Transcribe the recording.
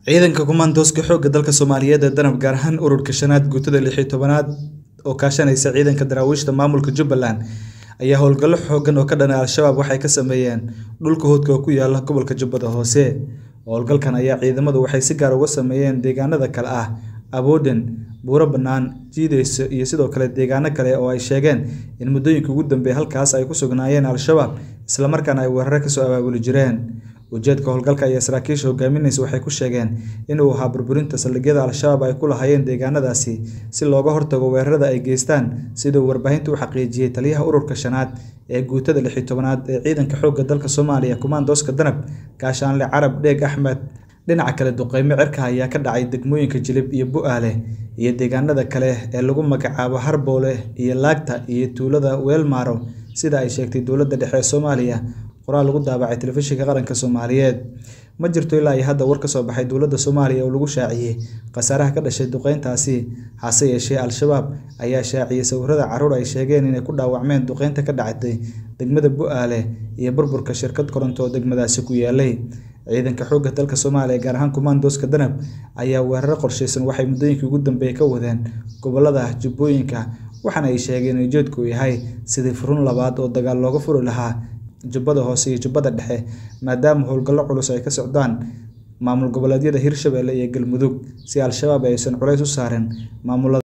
Ciidanka Kumandoska Xoogga dalka Soomaaliyeed ee Danab gaar ahaan ururka shanaad guutada lix iyo tobnaad oo kaashanaysa ciidanka daraawiishta maamulka Jubbaland ayaa howlgallo xooggan oo ka dhan ah Al-shabaab waxay ka sameeyeen dhulka hawdka oo ku yaala gobolka Jubbada Hoose. Howlgalkan ayaa ciidamadu waxay si gaar ah uga sameeyeen deegaanada kala ah Abooden, Buuro Bannaan, Jideyso iyo sidoo kale deegaano kale oo ay sheegeen in muddooyinkii ugu dambeeyay halkaas ay ku sugnaayeen Al-shabaab isla markaana ay weeraro ka soo abaabuli jireen. Ujeedka howlgalka ayaa saraakiisha hogaaminaysa waxay ku sheegeen in uu ahaa burburinta saldhigyada Al-shabaab ay ku lahaayeen deegaanadaasi si looga hortago weerarada ay geystaan sida uu warbaahinta u xaqiijiyay taliyaha ururka shanaad ee guutada lix iyo tobnaad ee ciidanka xoogga dalka Soomaaliya Kumandoska Danab Gaashaanle Carab Dheeg Axmed. Dhinaca kale duqeymo cirka ayaa ka dhacay degmooyinka Jilib iyo Bu'aale iyo deegaanada kale ee lagu magacaabo Harboole iyo Laagta iyo tuulada Weelmaro sida ay sheegtay dowladda dhexe ee Soomaaliya qoraal lagu daabacay telefishinka qaranka Soomaaliyeed. Ma jirto ilaa iyo hadda war ka soo baxay dowladda Soomaaliya oo lagu shaaciyay khasaaraha ka dhashay duqeyntaasi, hase yeeshee Al-shabaab ayaa shaaciyay sawirrada carruur ay sheegeen inay ku dhaawacmeen duqeynta ka dhacday degmada Bu'aale iyo burburka shirkad koronto oo degmadaasi ku yaallay. Ciidanka xoogga dalka Soomaaliya gaar ahaan Kumandoska Danab ayaa weeraro qorsheysan waxay muddooyinkii ugu dambeeyay ka wadeen gobollada Jubbooyinka waxaana ay sheegeen in ujeedku yahay sidii furun labaad oo dagaal looga furi lahaa Jubbada Hoose iyo Jubbada Dhexe maadaama howlgallo culus ay ka socdaan maamul goboleedyada Hirshabelle iyo Galmudug si Al-shabaab aysan culays u saarin maamulada.